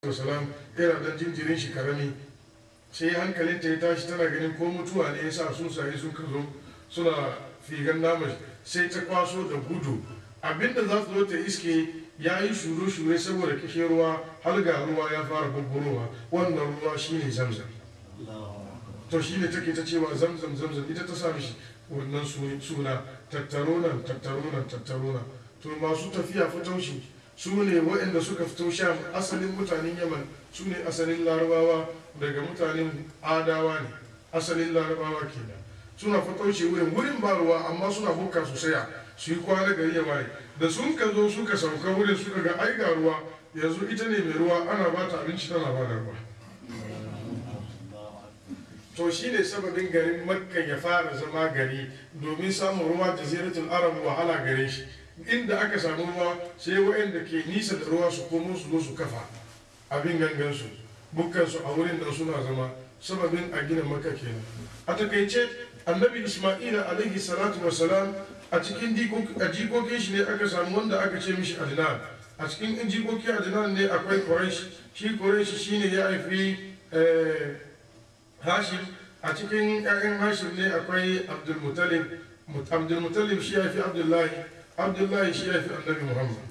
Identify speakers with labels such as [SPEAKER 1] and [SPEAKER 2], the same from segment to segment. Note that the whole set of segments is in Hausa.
[SPEAKER 1] wasalam yana dan jinjirin shi karami sai hankalinta ya tashi tana ganin ko mutuwa ne ya sa sun sayi sun kazo suna figan naman sai ta kwaso da gudu abinda za su zo ta iske ya yi shure-shure saboda kishe ruwa har ga ruwa ya fara bubburowa wannan ruwa shine zamzam to shine take ta cewa zamzam zamzam ita ta sa mishi wannan suna tattaro nan tattaro nan tattaro nan to masu tafiya fitaushi su ne waɗanda suka fito sham asalin mutanen yaman su ne asalin larabawa daga mutanen adawa ne asalin larabawa kenan suna fatauce wurin wurin ba ruwa amma suna buka su saya su yi kwana gari ya waye da sun ka zo suka sauka wurin suka ga ai ga ruwa yanzu ita ne mai ruwa ana ba ta abinci tana ba da ruwa to shi ne sababin garin makka ya fara zama gari domin samun ruwa jaziratul arab wahala gare shi inda aka samu ruwa sai waɗanda ke nisa da ruwa su komo su zo su kafa abin gangansu bukkansu a wurin da suna zama sababin a gina maka kenan a takaice annabi isma'ila alaihi salatu wasalam a cikin jikokin shi ne aka samu wanda aka ce mishi adnan a cikin jikokin adnan ne akwai quraish shi quraish shine ya haifi hashim a cikin 'ya'yan hashim ne akwai abdulmutalib abdulmutalib shi ya haifi abdullahi abdullahi shi ya fi annabi muhammad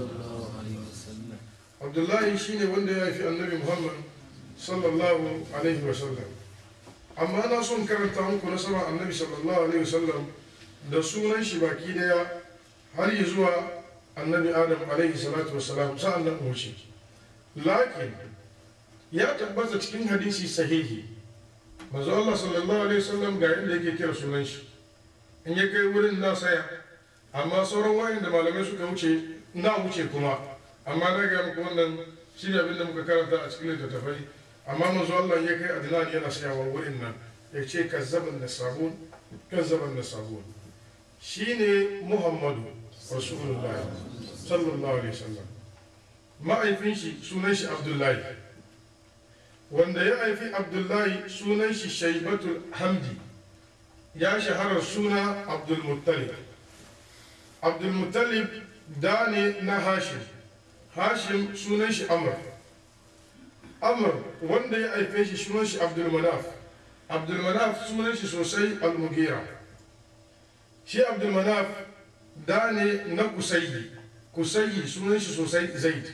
[SPEAKER 1] abdullahi shi ne wanda ya fi annabi muhammad sallallahu alaihi wasallam amma na son karanta muku na sama annabi sallallahu alaihi wasallam da sunan shi baki daya har yi zuwa annabi adam alaihi salatu wasalam sa'an nan wuce lakin ya tabbata cikin hadisi sahihi manzo Allah sallallahu alaihi wasallam ga yadda yake kira sunan shi in ya kai wurin na saya amma sauran wayan da malamai suka wuce na wuce kuma amma na ga muku wannan shi ne abinda muka karanta a cikin littattafai amma manzo Allah ya kai adnan yana sayawa wurin nan ya ce kazzaban da sabon kazzaban da sabon shine muhammadu rasulullahi sallallahu alaihi wasallam ma'aifin shi sunan shi abdullahi wanda ya haifi abdullahi sunan shi shaibatul hamdi ya shahara suna abdulmuttalib abdulmuttalib da ne na hashim hashim sunan shi amr amr wanda ya haife shi sunan shi abdulmanaf abdulmanaf sunan shi sosai almugira shi abdulmanaf da ne na kusayi kusayi sunan shi sosai zaid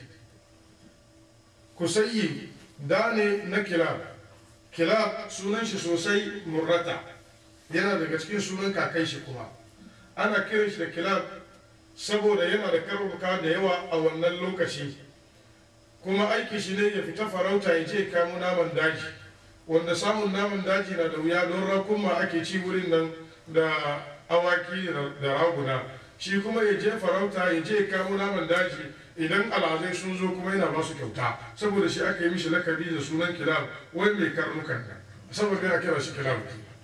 [SPEAKER 1] kusayi da ne na kilab kilab sunan shi sosai murrata yana daga cikin sunan kakai shi kuma ana kiran shi da kilab saboda yana da karbuka da yawa a wannan lokaci kuma aiki shi ne ya fita farauta ya je kamo naman daji wanda samun naman daji na da wuya don rakuma ake ci wurin nan da awaki da raguna shi kuma ya je farauta ya je kamo naman daji idan alhazai sun zo kuma yana ba su kyauta saboda shi aka yi mishi lakabi da sunan kilab wai mai karnukan nan saboda ya kira shi kilab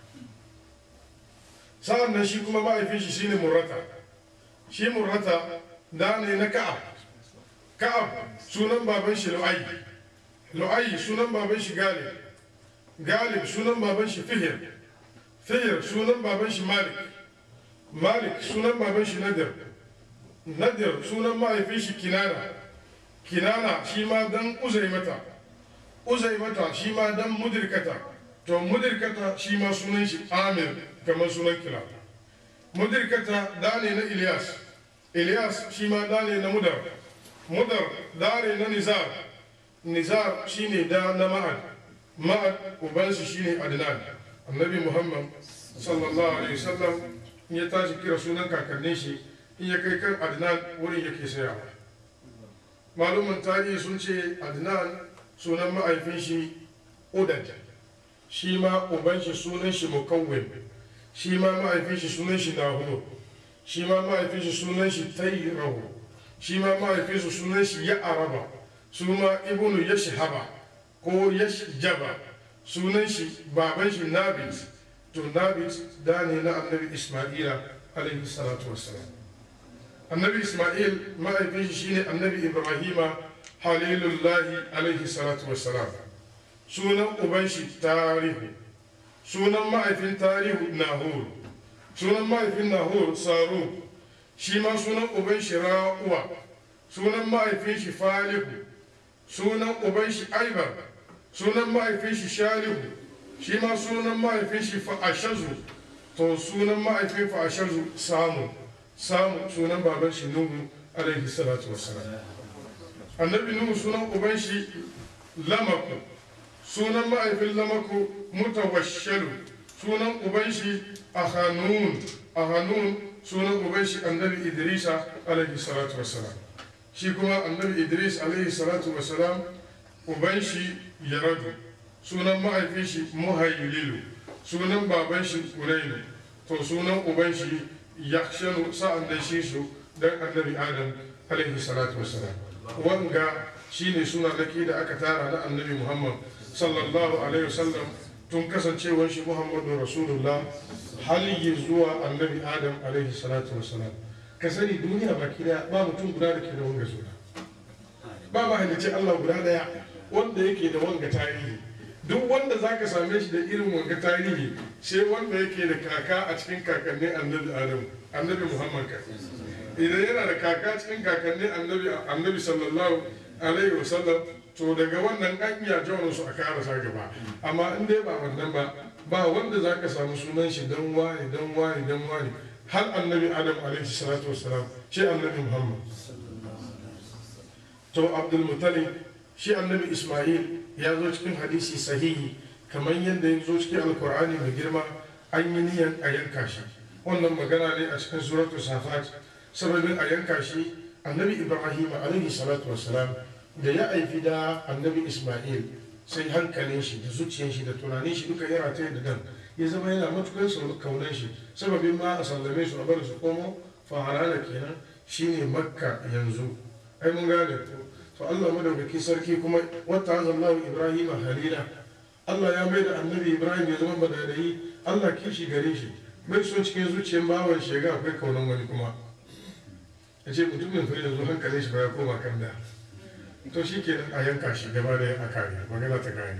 [SPEAKER 1] sa'an nan shi kuma ma'aifin shi shine murrata shi murrata da ne na ka'ab ka'ab sunan baban shi lu'ayi lu'ayi sunan baban shi galib galib sunan baban shi fihir fihir sunan baban shi malik malik sunan baban shi nadir nadir sunan mahaifin shi kinana kinana shi ma dan uzai mata uzai mata shi ma dan mudirkata to mudirkata shi ma sunan shi amir kamar sunan kila mudirkata da ne na ilyas ilyas shi ma da ne na mudar mudar da ne na nizar nizar shi ne da na ma'ad ma'ad ubansu shi ne adnan annabi muhammad sallallahu alaihi wasallam ya tashi kira sunan kakannin shi in ya kai kan adnan wurin yake sayawa malumin tarihi sun ce adnan sunan ma'aifin shi udad shi ma uban shi sunan shi mukawwin shi ma ma'aifin shi sunan shi nahur shi ma ma'aifin shi sunan shi tayyirahu shi ma ma'aifin shi sunan shi ya araba su ma ibnu yashhaba ko yashjaba sunan shi baban shi nabit to nabit da ne na annabi isma'ila alaihi salatu wassalam annabi isma'il ma'aifin shi shine annabi ibrahima halilullahi alaihi salatu wassalam sunan uban shi tarihu sunan ma'aifin tarihu nahur sunan ma'aifin nahur saru shi ma sunan uban shi ra'uwa sunan ma'aifin shi falihu sunan uban shi aibar sunan mahaifin shi shalihu shi ma sunan mahaifin shi fa'ashazu to sunan mahaifin fa'ashazu samu samu sunan baban shi nuhu alaihi salatu wassalam annabi nuhu sunan uban shi lamaku sunan mahaifin lamaku mutawashalu sunan uban shi ahanun ahanun sunan uban shi annabi idrisa alaihi salatu wassalam shi kuma annabi idris alaihi salatu wassalam uban shi yaradu sunan mahaifin shi muhayyililu sunan baban shi kurainu to sunan uban shi yakshanu sa'an da shi su dan annabi adam alaihi salatu wassalam wanga shine suna daki da aka tara na annabi muhammad sallallahu alaihi wasallam tun kasancewar shi muhammadu rasulullah hali zuwa annabi adam alaihi salatu wassalam ka sani duniya baki daya ba mutum guda da ke da wanga suna ba mahalicci allah guda daya wanda yake da wanga tarihi duk wanda za ka same shi da irin wanga tarihi sai wanda yake da kaka a cikin kakannin annabi adam annabi muhammad ka idan yana da kaka cikin kakannin annabi annabi sallallahu alaihi wasallam to daga wannan an iya jawon su a karasa gaba amma in dai ba wannan ba ba wanda za ka samu sunan shi dan wani dan wani dan wani har annabi adam alaihi salatu wasalam shi annabi muhammad to abdul mutalib shi annabi ismail ya zo cikin hadisi sahihi kamar yadda ya zo cikin alkur'ani mai girma an yi niyan a yanka shi wannan magana ne a cikin suratu safat sababin a yanka shi annabi ibrahim alaihi salatu wasalam da ya aifi da annabi ismail sai hankalin shi da zuciyar shi da tunanin shi duka ya rataye da dan ya zama yana matukar kaunan shi sababin ma a sallame su a bar su komo faharana kenan shine makka yanzu ai mun gane ko to Allah madaukaki sarki kuma wata azallahu ibrahim halila Allah ya mai da annabi ibrahim ya zama badadayi Allah kishi gare shi bai so cikin zuciyar bawan shi ga akwai kaunan wani kuma ya ce mutumin fa yanzu hankalin shi ba ya koma kan da to shi ke a yanka shi gaba da a kare magana ta kare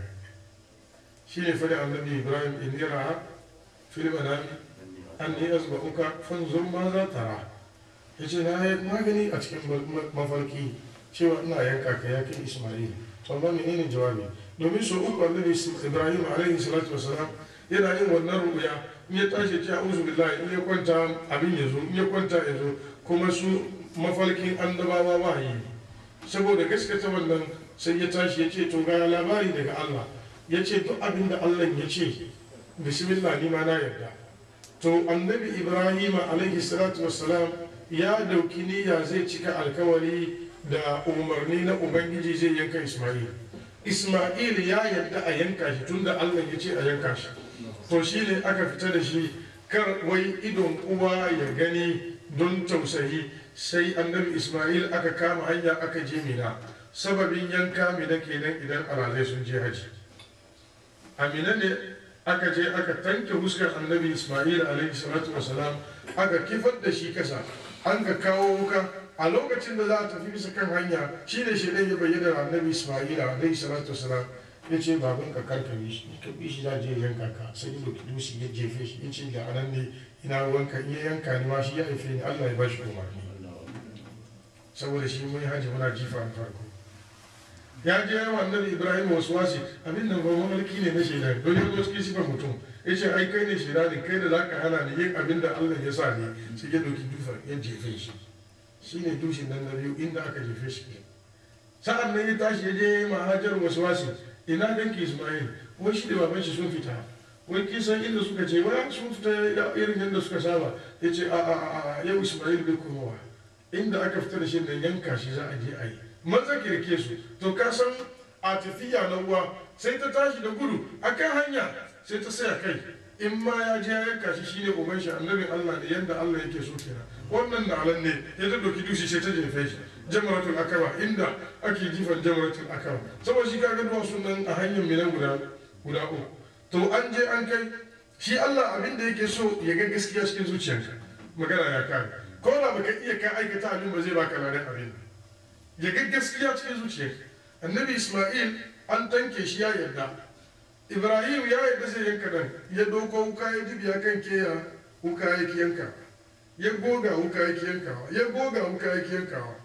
[SPEAKER 1] shi ne fadi annabi ibrahim in yara fil manami an ni azba'uka fanzur ma za tara ya ce na magani a cikin mafarki cewa ina yanka ka ya kai ismail to amma menene jawabi domin so uku annabi ibrahim alaihi salatu wasalam yana yin wannan rubuya in ya tashi ce a'udhu billahi in ya kwanta abin ya zo in ya kwanta ya zo kuma su mafarkin annabawa wahayi saboda gaskata wannan sai ya tashi ya ce to ga labari daga Allah ya ce duk abin da Allah ya ce bismillah ni ma na yarda to annabi ibrahim alaihi salatu wasalam ya dauki niyya zai cika alkawari da umarni na ubangiji zai yanka ismail ismail ya yarda a yanka shi tunda allah ya ce a yanka shi to shi ne aka fita da shi kar wai idon uwa ya gani don tausayi sai annabi ismail aka kama hanya aka je mina sababin yanka mina kenan idan alazai sun je haji amina ne aka je aka tanke huskar annabi ismail alaihi salatu wasalam aka kifar da shi kasa an ka kawo wuka a lokacin da za a tafi bisa kan hanya shi ne shi ya bayyana annabi ismaila alaihi salatu wasalam ya ce baban ka karkare shi ka bi shi za je yanka ka sai da dusi ya jefe shi ya ce da anan ne ina ruwanka in ya yanka ni ma shi ya haife ni allah ya ba shi umarni saboda shi mun haji muna jifa a farko ya je yawa annabi ibrahim wasu wasi abin nan ba mamalki ne na shaida don ya zo cikin sifar mutum ya ce ai kai ne shaida ne kai da za ka hana ni yin abin da allah ya sa ne sai ya doki dufa ya jefe shi shi ne dushin nan na biyu inda aka jefe shi ke sa'an nan ya tashi ya je mahajar wasu wasi ina danki ismail wai shi da baban shi sun fita wai kisan inda suka ce wai sun fita irin yadda suka saba ya ce a a a yau ismail bai komowa inda aka fita da shi da yanka shi za a je a yi maza kirke su to ka san a tafiya na uwa sai ta tashi da gudu a kan hanya sai ta saya kai in ma ya je ya yanka shi shine uban shi annabin Allah ne yanda Allah yake so kenan wannan da alan ne ya ta doki dushi sai ta jefe shi jamaratul akaba inda ake jifan jamaratul akaba saboda shi kaga duwatsu nan a hanyar mina guda guda uku to an je an kai shi Allah abin da yake so ya ga gaskiya cikin zuciyarka magana ya kare ko da baka iya ka aikata abin ba zai baka ladan abin ya ga gaskiya cikin zuciyarka annabi Isma'il an tanke shi ya yarda Ibrahim ya yarda zai yanka nan ya doko wuka ya dibiya kan keya wuka ya yanka ya goga wuka ya yankawa ya goga wuka ya yankawa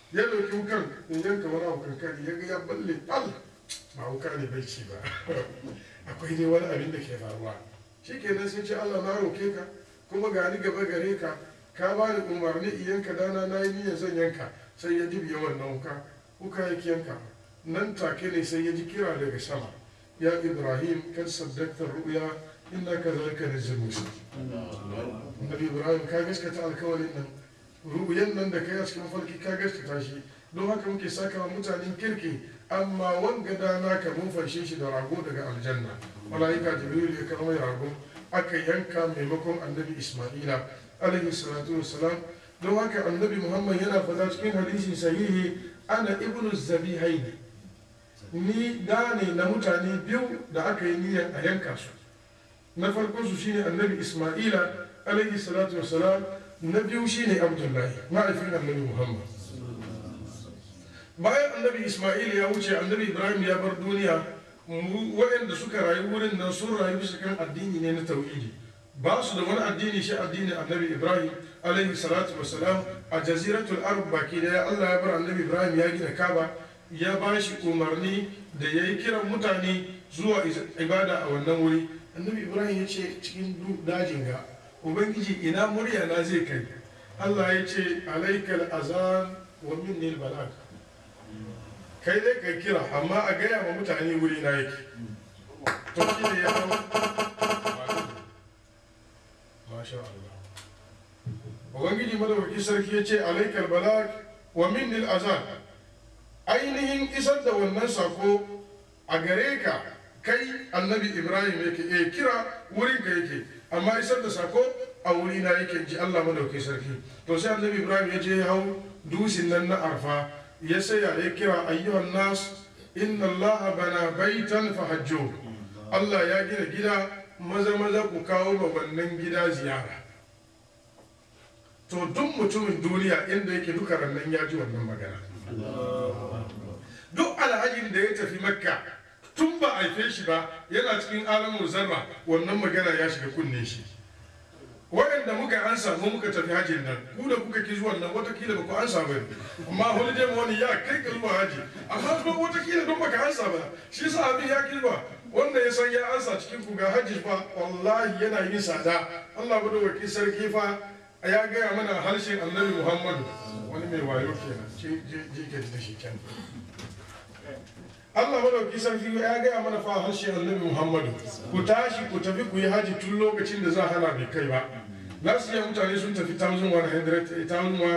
[SPEAKER 1] ya dauki wukan in yanka wani abu kankani ya ga ya balle al ba wuka ne bai ci ba akwai dai wani abin da ke faruwa shikenan sai ce Allah na roke ka kuma ga ni gaba gare ka ka ba ni umarni in yanka dana na yi niyyar zan yanka sai ya dibiya wannan wuka wuka ya yanka nan take ne sai ya ji kira daga sama ya ibrahim kan saddakta ru'ya inna kazalika najzil muslimin annabi ibrahim ka gaskata alkawarin nan ru'yan nan da kai a cikin farki ka gaskata shi don haka muke saka wa mutanen kirki amma wanga da naka mun fanshe shi da rago daga aljanna malaika jibril ya kawo mai rago aka yanka maimakon annabi isma'ila alaihi salatu wassalam don haka annabi muhammad yana fada cikin hadisi sahihi ana ibnu zabihaini ni da ne na mutane biyu da aka yi niyyar a yanka su na farko su shine annabi isma'ila alaihi salatu wassalam na biyu shine abdullahi ma'aifin annabi muhammad bayan annabi isma'il ya wuce annabi ibrahim ya bar duniya waɗanda suka rayu wurin nan sun rayu bisa kan addini ne na tauhidi ba su da wani addini shi addini annabi ibrahim alaihi salatu wassalam a jaziratul arab baki daya allah ya bar annabi ibrahim ya gina kaba ya ba shi umarni da ya yi kiran mutane zuwa ibada a wannan wuri annabi ibrahim ya ce cikin dajin ga ubangiji ina murya na zai kai allah ya ce alaikal azan wa minni balag kai dai ka kira amma a gaya ma mutane wuri na yake to shi ne ya hau masha Allah ubangiji madawaki sarki ya ce alaikal balag wa minni azan ainihin isar da wannan sako a gare ka kai annabi ibrahim yake eh kira wurin ka yake amma isar da sako a wuri na yake ji Allah madauki sarki to sai annabi ibrahim ya je hau dusin nan na arfa ya saya ya kira ayyuhan nas inna Allah bana baitan fahajjo Allah ya gina gida maza maza ku kawo ma wannan gida ziyara to duk mutumin duniya inda yake duka rannan ya ji wannan magana duk alhajin da ya tafi makka tun ba a haife shi ba yana cikin alamun zarra wannan magana ya shiga kunne shi waɗanda muka ansa mu muka tafi hajjin nan ku da kuka ki zuwan nan watakila ba ku ansa ba amma holiday money ya kai ka zuwa haji amma kuma watakila don baka ansa ba shi sa abin ya kilba wanda ya san ya ansa cikin ku ga hajji fa wallahi yana yin sada Allah bada wakil sarki fa ya gaya mana harshen annabi Muhammadu wani mai wayo kenan ji ka da shi kenan Allah madauki sarki ya gaya mana fa harshe annabi Muhammadu ku tashi ku tafi ku yi haji tun lokacin da za a hana bai kai ba last year mutane sun tafi 1199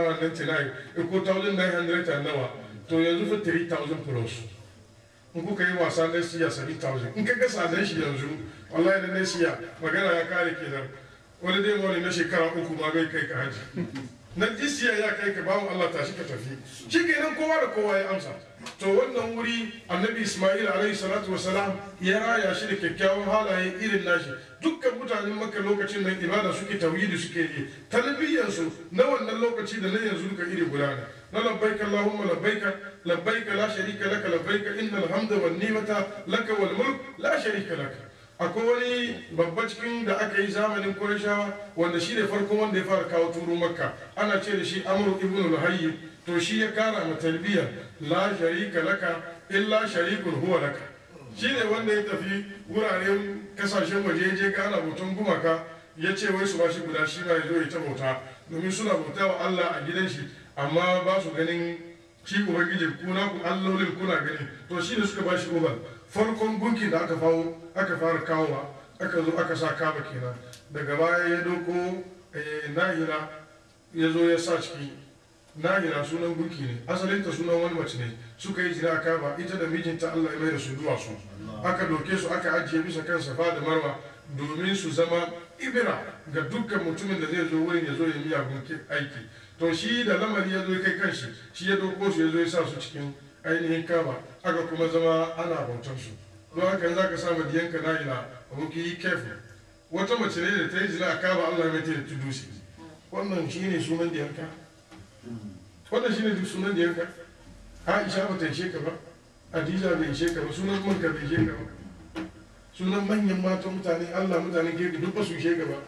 [SPEAKER 1] ko 1900 and nawa to yanzu fa 3000 plus in kuka yi wasa na siya 7000 in ka ga sadan shi yanzu wallahi da na siya magana ya kare kenan wani dai wani na shekara uku ma bai kai ka haji na jisiya ya kai ka bawan Allah tashi ka tafi shi kenan kowa da kowa ya amsa to wannan wuri annabi ismail alaihi salatu wasalam ya raya shi da kyakkyawan halaye irin nashi dukkan mutanen makka lokacin nan ibada suke tauhidi suke yi talbiyansu na wannan lokaci da na yanzu duka iri guda ne na labbaika allahumma labbaika labbaika la sharika laka labbaika innal hamda wan ni'mata laka wal mulk la sharika laka akwai wani babba cikin da aka yi zamanin Qurayshawa wanda shi ne farkon wanda ya fara kawo turu makka ana ce da shi amru ibn al-hayy to shi ya kara ma talbiya la sharika laka illa sharikun huwa laka shi ne wanda ya tafi wuraren kasashen waje ya je gana hoton gumaka ya ce wai su ba shi guda shi ma ya zo ya ta bauta domin suna bauta wa Allah a gidan shi amma ba su ganin shi ubangiji kuna ku allolin kuna gani to shi ne suka ba shi ubal farkon gunkin da aka fawo aka fara kawowa aka zo aka sa kaba kenan daga baya ya doko nahira ya zo ya sa ciki nahira sunan gunki ne asalinta sunan wani mace ne suka yi jira kaba ita da mijinta allah ya mai da su duwatsu aka doke su aka ajiye bisa kan safa da marwa domin su zama ibira ga dukkan mutumin da zai zo wurin ya zo ya miyagun aiki to shi da lamari ya zo kai kanshi shi ya doko su ya zo ya sa su cikin ainihin kaba aka kuma zama ana bautar su don haka za ka samu diyanka na ila aboki yi kefu wata mace ne da ta yi zina a kaba allah mai ta da tudusi wannan shi ne sunan diyanka wannan shi ne duk sunan diyanka aisha ba ta ishe ka ba adiza bai ishe ka ba sunan manka bai ishe ka ba sunan manyan matan mutane allah mutanen gefe duk ba su ishe ka ba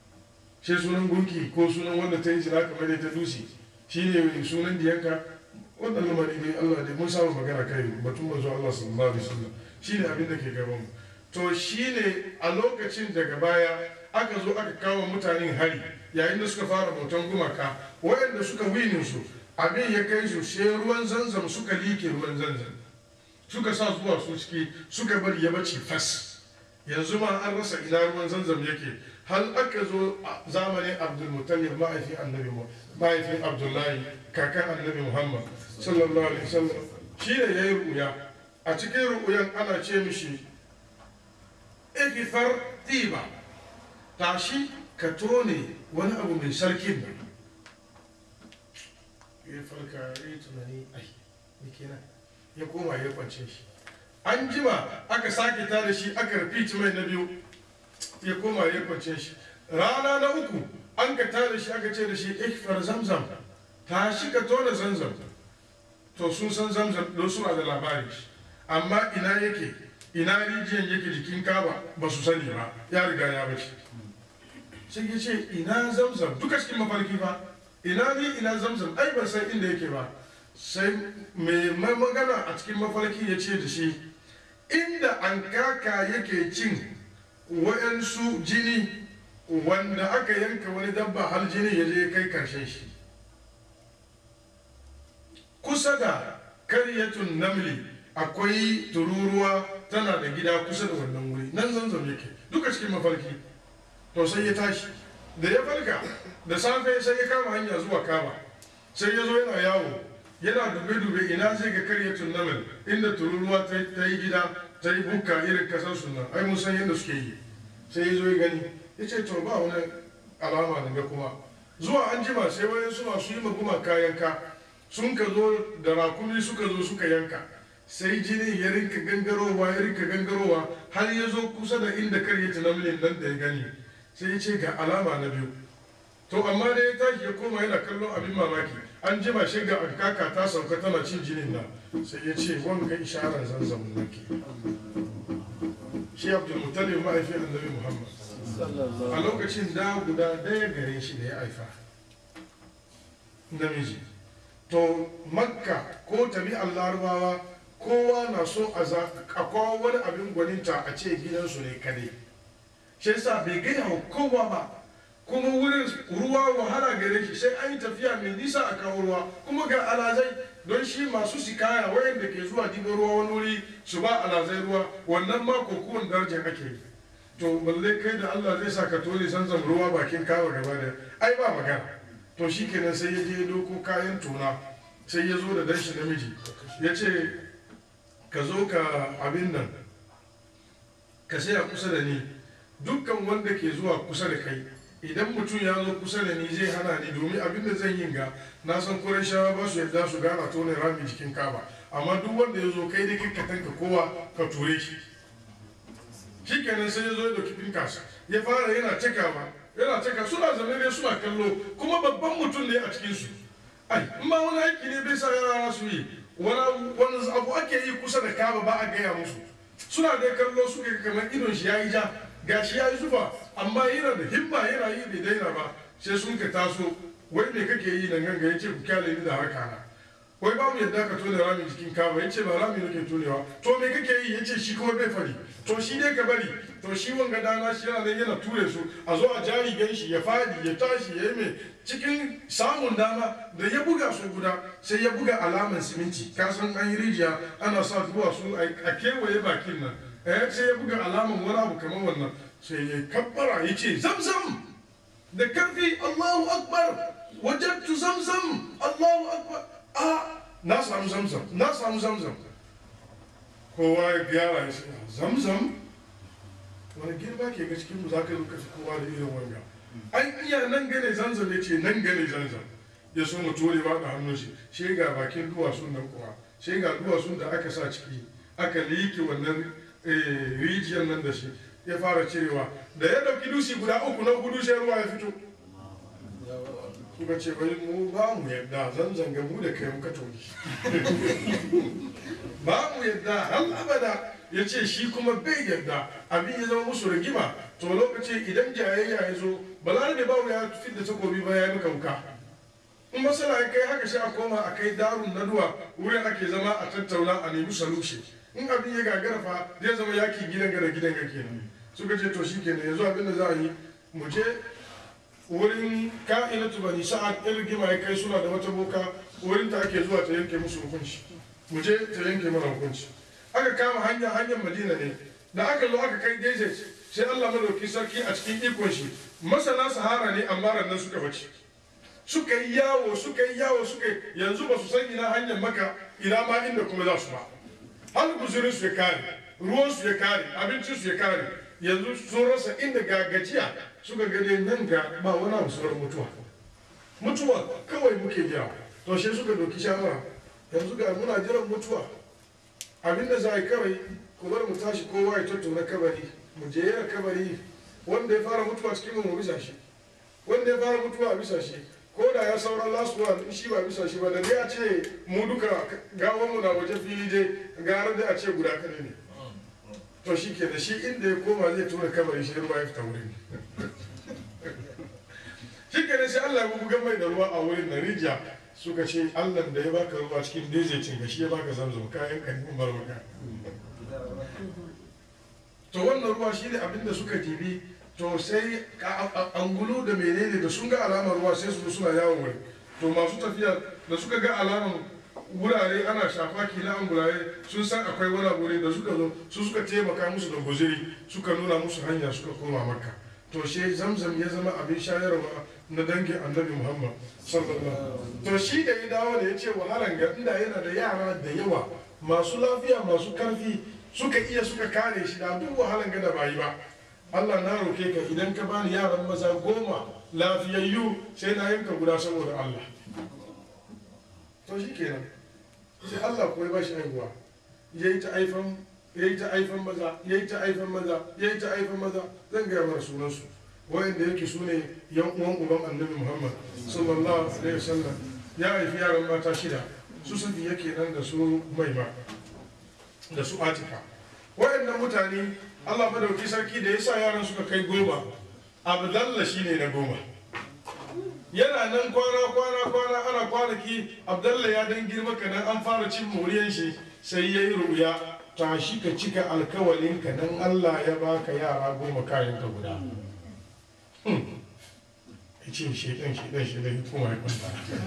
[SPEAKER 1] sai sunan gunki ko sunan wanda ta yi zina kamar da ta dusi shi ne sunan diyanka wannan lamari ne Allah dai mun samu magana kai batun manzo Allah sallallahu alaihi wasallam shine abin da ke gaban mu to shine a lokacin daga baya aka zo aka kawo mutanen hari yayin da suka fara bautan gumaka waɗanda suka winin su abin ya kai su sai ruwan zanzam suka like ruwan zanzam suka sa zuwa su ciki suka bari ya bace fas yanzu ma an rasa ina ruwan zanzam yake hal aka zo a zamanin abdulmutallib ma'aifin annabi ma'aifin abdullahi kakan annabi muhammad sallallahu alaihi wasallam shi ne ya yi ruya a cikin ru'uyan ana ce mishi ikifar tiba tashi ka tone wani abu mai sarkin nan ya farka ya yi tunani ai me kenan ya koma ya kwance shi an jima aka sake ta da shi aka repeat mai na biyu ya koma ya kwance shi rana na uku an ka ta da shi aka ce da shi ikfar zamzam tashi ka tona zamzam to sun san zamzam don suna da labari amma ina yake ina rijiyan yake jikin kaba ba su sani ba ya riga ya bace sai ya ce ina zamzam duka cikin mafarki ba ina ni ina zamzam ai ban san inda yake ba sai mai magana a cikin mafarki ya ce da shi inda an kaka yake cin wa'yansu jini wanda aka yanka wani dabba har jini ya je kai karshen shi kusa da karyatun namli akwai tururuwa tana da gida kusa da wannan wuri nan zanzam yake duka cikin mafarki to sai ya tashi da ya farka da safe sai ya kama hanya zuwa kaba sai ya zo yana yawo yana dube-dube ina zai ga karyatun naml inda tururuwa ta yi gida ta yi bukka irin kasar sunan ai mun san yadda suke yi sai ya zo ya gani ya ce to ba wani alama da ga kuma zuwa an jima sai wayan su masu yi maguma kayan ka sun ka zo da rakumi suka zo suka yanka sai jini ya rinka gangarowa ya rinka gangarowa har ya zo kusa da inda karyatun namlin nan da ya gani sai ya ce ga alama na biyu to amma da ya tashi ya koma yana kallon abin mamaki an jima shi ga kaka ta sauka tana cin jinin nan sai ya ce wanga isharar zanzam nake shi abdul mutalib ma'aifin annabi muhammad a lokacin da guda daya gare shi da ya haifa namiji to makka ko tabi'an larabawa kowa na so a kawo wani abin gwaninta a ce gidansu ne kadai shi yasa bai gaya wa kowa ba kuma wurin ruwa wahala gare shi sai an yi tafiya mai nisa a kawo ruwa kuma ga alazai don shi masu sikaya wayanda ke zuwa diba ruwa wani wuri su ba alazai ruwa wannan ma kokuwan darajar ake yi to balle kai da Allah zai sa ka tole sanzan ruwa bakin kawo gaba da ai ba magana to shi kenan sai ya je doko kayan tona sai ya zo da danshi namiji ya ce ka zo ka abin nan ka saya kusa da ni dukkan wanda ke zuwa kusa da kai idan mutum ya zo kusa da ni zai hana ni domin abin da zan yin ga na san shawa ba su yadda su gana tone rami jikin kaba amma duk wanda ya zo kai dai ka tanka kowa ka ture shi shi kenan sai ya zo ya dauki pinkas ya fara yana cakawa yana caka suna zama ne suna kallo kuma babban mutum ne a cikin su ai in ma wani aiki ne bai sa yara su yi wani abu ake yi kusa da kaba ba a gaya musu suna dai kallo suka kamar idon shi ya yi ja gashi ya yi zufa amma yana da himma yana yi bai daina ba sai sun ka taso wai me kake yi nan ganga ya ce ku kyale ni da haka na wai babu yadda ka tone rami jikin kaba ya ce ba rami nake tonewa to me kake yi ya ce shi kuma bai fari to shi dai ka bari to shi wanga dana shi yana nan yana ture su a zo a jari gan shi ya fadi ya tashi ya yi mai cikin samun dama da ya buga su guda sai ya buga alaman siminti ka san an yi rijiya ana sa zuwa su a kewaye bakin nan eh sai ya buga alaman wani abu kamar wannan sai ya kabbara ya ce zamzam da karfi Allahu akbar wajattu zamzam Allahu akbar a na samu zamzam na samu zamzam kowa ya gyara ya ce zamzam wani girma ke ga cikin mu za ka lokaci kowa da irin wanga an iya nan gane zamzam ya ce nan gane zamzam ya so mu torewa da hannun shi shi ga bakin duwatsun nan kuwa shi ga duwatsun da aka sa ciki aka liƙe wannan rijiyar nan da shi ya fara cirewa da ya dauki dusi guda uku na hudu sai ruwa ya fito suka ce bai mu ba mu yadda zan zanga mu da kai muka toki ba mu yadda har abada ya ce shi kuma bai yadda abin ya zama musu rigima to lokaci idan jayayya ya zo balarabe ba ya fi da takobi ba ya yi maka wuka in masala ya kai haka sai a koma a kai darun naduwa wurin ake zama a tattauna a nemi solution in abin ya gagara fa zai zama yaki gidan ga da gidan ga kenan suka ce to shikenan yanzu abin da za a yi mu je wurin ka'inatu bani sa'ad in rigima ya kai suna da wata boka wurin ta ake zuwa ta yanke musu hukunci mu je ta yanke mana hukunci aka kama hanya hanyar madina ne da aka zo aka kai desert sai allah madauki sarki a cikin ikon shi masana sahara ne amma rannan suka bace suka yi yawo suka yi yawo suka yi yanzu ba su san ina hanyar maka ina ma inda kuma za su ba har guzurin su ya kare ruwan su ya kare abincin su ya kare yanzu sun rasa inda ga gajiya suka gade nan ga ba wani abu sauran mutuwa mutuwa kawai muke jira to shi suka doki shawara yanzu ga muna jiran mutuwa abinda za a yi kawai ku bar mu tashi kowa ya tattauna kabari mu je yana kabari wanda ya fara mutuwa cikin mu bisa shi wanda ya fara mutuwa a bisa shi ko da ya sauran last one shi ba bisa shi ba da dai a ce mu duka gawan mu na waje fili dai gara da a ce guda kare ne to shi ke da shi inda ya koma zai tura kabari shi ruwa ya fita wurin shi ke da sai Allah ya buga mai da ruwa a wurin na rijiya suka ce Allah da ya baka ruwa cikin dezecin ga shi ya baka zamzam kayan ka ne barwaka to wannan ruwa shi ne abinda suka dibi to sai angulu da menene da sun ga alamar ruwa sai su suna yawon wuri to masu tafiya da suka ga alamar wurare ana shafa kila angulare sun san akwai wani wuri da suka zo su suka taimaka musu da guziri suka nuna musu hanya suka koma makka to shi zamzam ya zama abin shayarwa na dangin annabi muhammad sallallahu to shi da ya dawo da ya ce wahalan ga inda yana da yara da yawa masu lafiya masu karfi suka iya suka kare shi da duk wahalan ga da ba yi ba allah na roke ka idan ka bani yaran maza goma lafiyayyu sai na yanka guda saboda allah to shi kenan sai allah kuwa ba shi haihuwa ya yi ta aifan ya yi ta aifan maza ya yi ta aifan maza ya yi ta aifan maza zan gaya mana sunansu wayanda yake su ne yan uwan uban annabi muhammad sallallahu alaihi wasallam ya haifi yaran mata shida su safi yake nan da su maima da su atika wayannan mutane allah madauki sarki da ya sa yaran suka kai goma abdalla shine na goma yana nan kwana kwana kwana ana kwanaki abdalla ya dan girma kanan an fara cin moriyan shi sai ya yi ruya tashi ka cika alkawalin ka nan allah ya baka yara goma kayan ka guda ya ce shedan shedan shedan ya kuma ya kwanta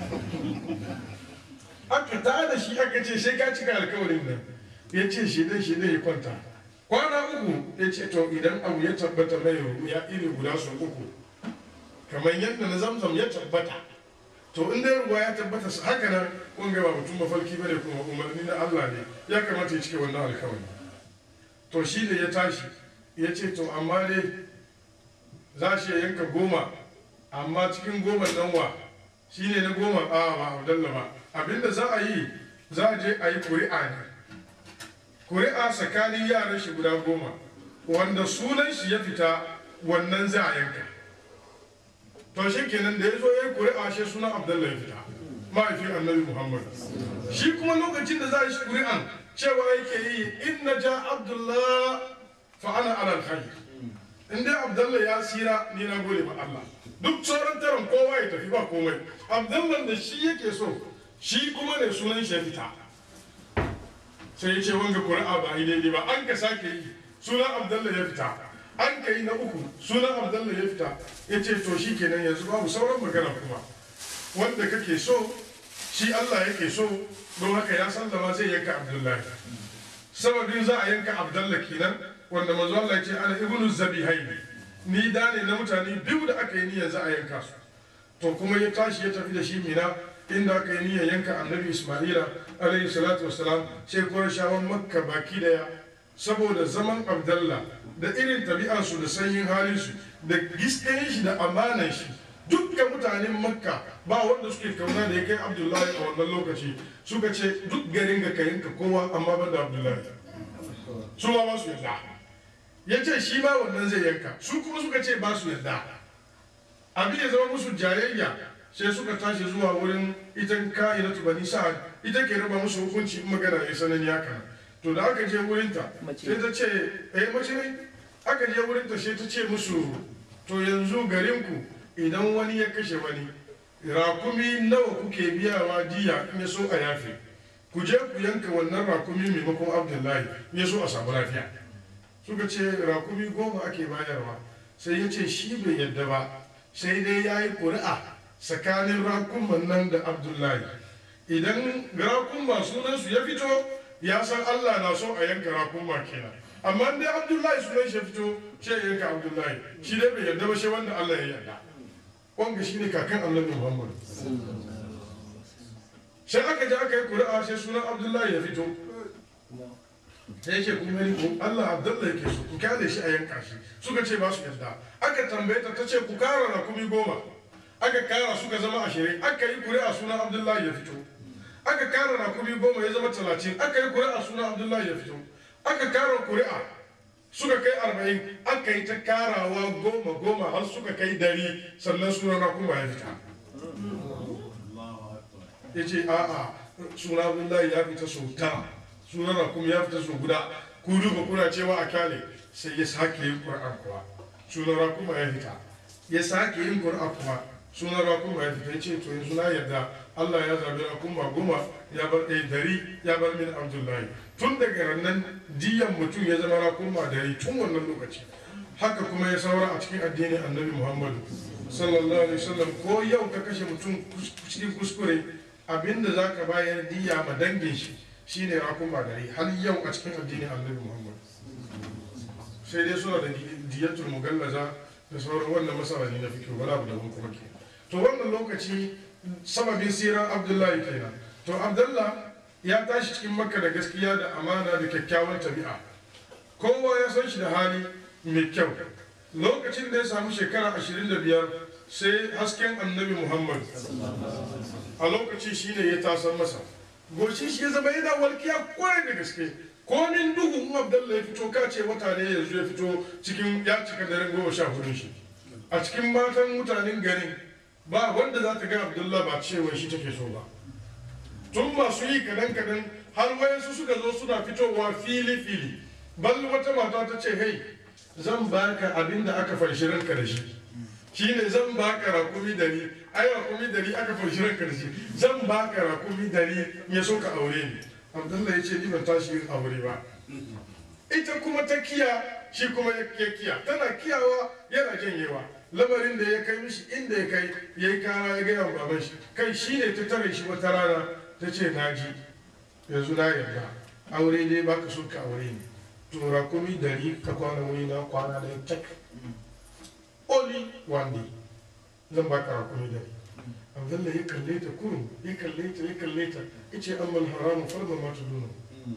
[SPEAKER 1] aka ta da shi aka ce sai ka cika alkawarin nan ya ce shedan shedan ya kwanta kwana uku ya ce to idan abu ya tabbata mai ya iri guda su uku kamar yadda na zamzam ya tabbata to in dai ruwa ya tabbata su haka nan kun ga ba mutum mafarki bane kuma umarni na Allah ne ya kamata ya cike wannan alkawari to shi ne ya tashi ya ce to amma dai za shi ya yanka goma amma cikin goma nan wa shi ne na goma a ba abdalla ba abinda za a yi za a je a yi kuri'a ne kuri'a tsakanin yaran shi guda goma wanda sunan shi ya fita wannan za a yanka to shi kenan da ya zo ya yi kuri'a shi sunan abdalla ya fita mahaifin annabi muhammad shi kuma lokacin da za a yi kuri'an cewa yake yi inna ja abdullah fa ana alal khair in dai abdullah ya sira ni na gode ma Allah duk sauran taron kowa ya tafi ba komai abdullah da shi yake so shi kuma ne sunan shi ya fita sai ya ce wanga kuri'a ba yi daidai ba an ka sake yi sunan abdullah ya fita an ka yi na uku sunan abdullah ya fita ya ce to shi kenan yanzu babu sauran magana kuma wanda kake so shi Allah yake so don haka ya sallama zai yanka abdullahi sababin za a yanka abdullah kenan wanda manzo Allah ya ce ana ibnu zabihaini ni da ne na mutane biyu da aka yi niyyar za a yanka su to kuma ya tashi ya tafi da shi mina inda aka yi niyyar yanka annabi isma'ila alaihi salatu wassalam sai qurayshawan makka baki daya saboda zaman abdullah da irin tabi'arsu da sanyin halinsu da giskayen shi da amanan shi dukkan mutanen makka ba wanda suke kauna da ya kai abdullahi a wannan lokaci suka ce duk garin ga kayanka kowa amma ban da abdullahi su ma ba su yarda ya ce shi ma wannan zai yanka su kuma suka ce ba su yarda abin ya zama musu jayayya sai suka tashi zuwa wurin ita ka'inatu bani sa'ad ita ke raba musu hukunci in magana ya sanani haka to da aka je wurinta sai ta ce eh mace ne aka je wurinta sai ta ce musu to yanzu garinku idan wani ya kashe wani rakumi nawa kuke biyawa diya in ya so a yafe ku je ku yanka wannan rakumi maimakon abdullahi in ya so a samu lafiya suka ce rakumi goma ake bayarwa sai ya ce shi bai yadda ba sai dai ya yi ƙuri'a tsakanin rakuman nan da abdullahi idan rakuma sunansu ya fito ya san allah na so a yanka rakuma kenan amma dai abdullahi sunan shi ya fito shi ya yanka abdullahi shi dai bai yadda ba shi wanda allah ya yarda wanga shi ne kakan annabi muhammad sai aka je aka yi ƙuri'a sai sunan abdullahi ya fito sai yake kun gani ko Allah Abdullahi yake so ku kyale shi a yanka shi suka ce ba su yarda aka tambaye ta tace ku kara rakumi goma aka kara suka zama ashirin aka yi kuri'a sunan Abdullahi ya fito aka kara rakumi goma ya zama talatin aka yi kuri'a sunan Abdullahi ya fito aka kara kuri'a suka kai arba'in aka yi ta karawa goma goma har suka kai dari sannan sunan rakuma ya fita ya ce a'a sunan Abdullahi ya fita sau tara sunan rakumi ya fita sau guda ku duba kuna cewa a kyale sai ya sake yin ƙur'an kuwa sunan rakuma ya fita ya sake yin ƙur'an kuwa sunan rakuma ya fita ya ce to yanzu na yarda Allah ya zabi rakuma goma ya bar ɗaya dari ya bar min Abdullahi tun daga nan diyan mutum ya zama rakuma dari tun wannan lokaci haka kuma ya saura a cikin addinin annabi Muhammadu sallallahu alaihi wasallam ko yau ka kashe mutum cikin kuskure abinda za ka bayar diya ma dangin shi shine rakuma dari har yau a cikin addinin annabi Muhammadu sai dai suna da diyatul mugallaza da sauran wannan masala ne na fikiru wala abu da kuma ke to wannan lokaci sababin siran abdullahi kenan to abdullah ya tashi cikin makka da gaskiya da amana da kyakkyawan tabi'a kowa ya san shi da hali mai kyau lokacin da ya samu shekara 25 sai hasken annabi muhammad a lokaci shine ya tasar masa goshin shi ya zama yana walkiya kwarai da gaske komin duhu in abdallah ya fito ka ce wata ne yanzu ya fito cikin ya cika daren goma sha hudun shi a cikin matan mutanen garin ba wanda za ta ga abdullah ba cewa shi take so ba tun masu yi kadan kadan har wayansu suka zo suna fitowa fili fili bal wata mata ta ce hey zan baka abin da aka farshi ranka da shi shine zan baka rakumi dari ai rakumi dari aka farshi ranka da shi zan baka rakumi dari ya so ka aure ni abdullahi ya ce ni ban tashi yin aure ba ita kuma ta kiya shi kuma ya kiya tana kiyawa yana janyewa lamarin da ya kai mishi inda ya kai ya yi kara ya gaya wa baban shi kai shi ne ta tare shi wata rana ta ce na ji yanzu na yarda aure dai baka so ka aure ni to rakumi dari ka kwana wuri na kwana da cak only one day zan baka rakumi dari abdullahi ya kalle ta kurum ya kalle ta ya kalle ta ya ce amma haramu farma ma tudunu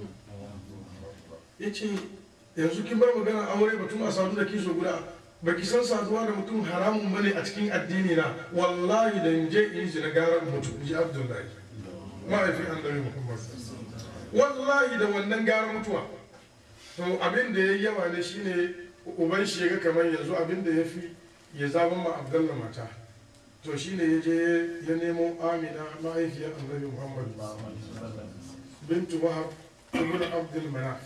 [SPEAKER 1] ya ce yanzu kin bar magana aure batun a sadu da kiso guda baki san saduwa da mutum haramun bane a cikin addini na wallahi da in je in ji na garan mutum ji abdullahi ma'aifin annabi muhammad wallahi da wannan gara mutuwa to abin da ya yi yawa ne shine uban shi ya ga kamar yanzu abin da ya fi ya zaban ma abdullah mata to shine ya je ya nemo amina mahaifiyar annabi muhammad bintu wahab ibn abdul manaf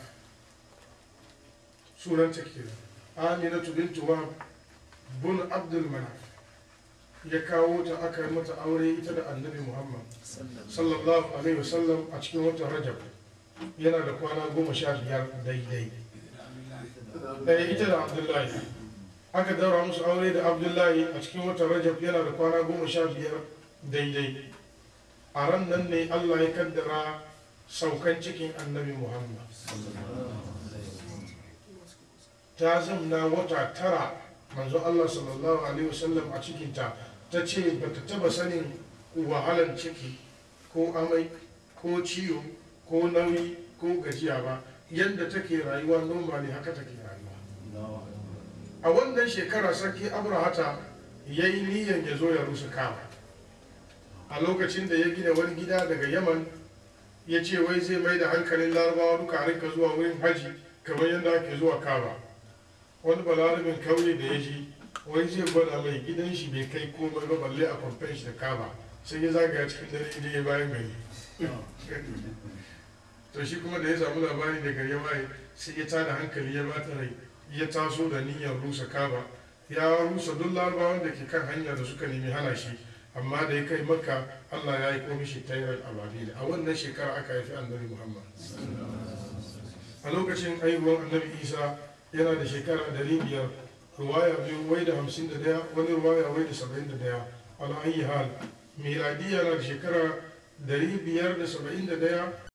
[SPEAKER 1] sunanta kenan aminatu bintu wahab bin abdul manaf ya kawo ta aka yi mata aure ita da annabi muhammad sallallahu alaihi wasallam a cikin watan rajab yana da kwana goma sha biyar daidai ɗaya ita da abdullahi aka daura musu aure da abdullahi a cikin watan rajab yana da kwana goma sha biyar daidai a ran nan ne allah ya kaddara saukan cikin annabi muhammad ta zamna wata tara manzo allah sallallahu alaihi wasallam a cikinta ta ce ba ta taba sanin wahalan ciki ko amai ko ciwo ko nauyi ko gajiya ba yadda take rayuwa normally haka take rayuwa a wannan shekara sarki abrahata ya yi niyyar ya zo ya rusa kama a lokacin da ya gina wani gida daga yaman ya ce wai zai mai da hankalin larabawa duka rinka zuwa wurin haji kamar yadda ake zuwa kaba wani balarabin kauye da ya ji wai zai gwada mai gidan shi bai kai komai ba balle a kwamfen shi da kaba sai ya zagaya cikin dare inda ya bayan gari to shi kuma da ya samu labari daga ya waye sai ya tada hankali ya bata rai ya taso da niyyar rusa kaba ya rusa duk larabawan da ke kan hanya da suka nemi hana shi amma da ya kai makka allah ya yi komishi tairar ababil a wannan shekara aka haifi annabi muhammad a lokacin haihuwar annabi isa yana da shekara dari biyar ruwaya biyu wai da hamsin da daya wani ruwaya wai da saba'in da daya ala ayi hal miladiya na da shekara dari biyar da saba'in da daya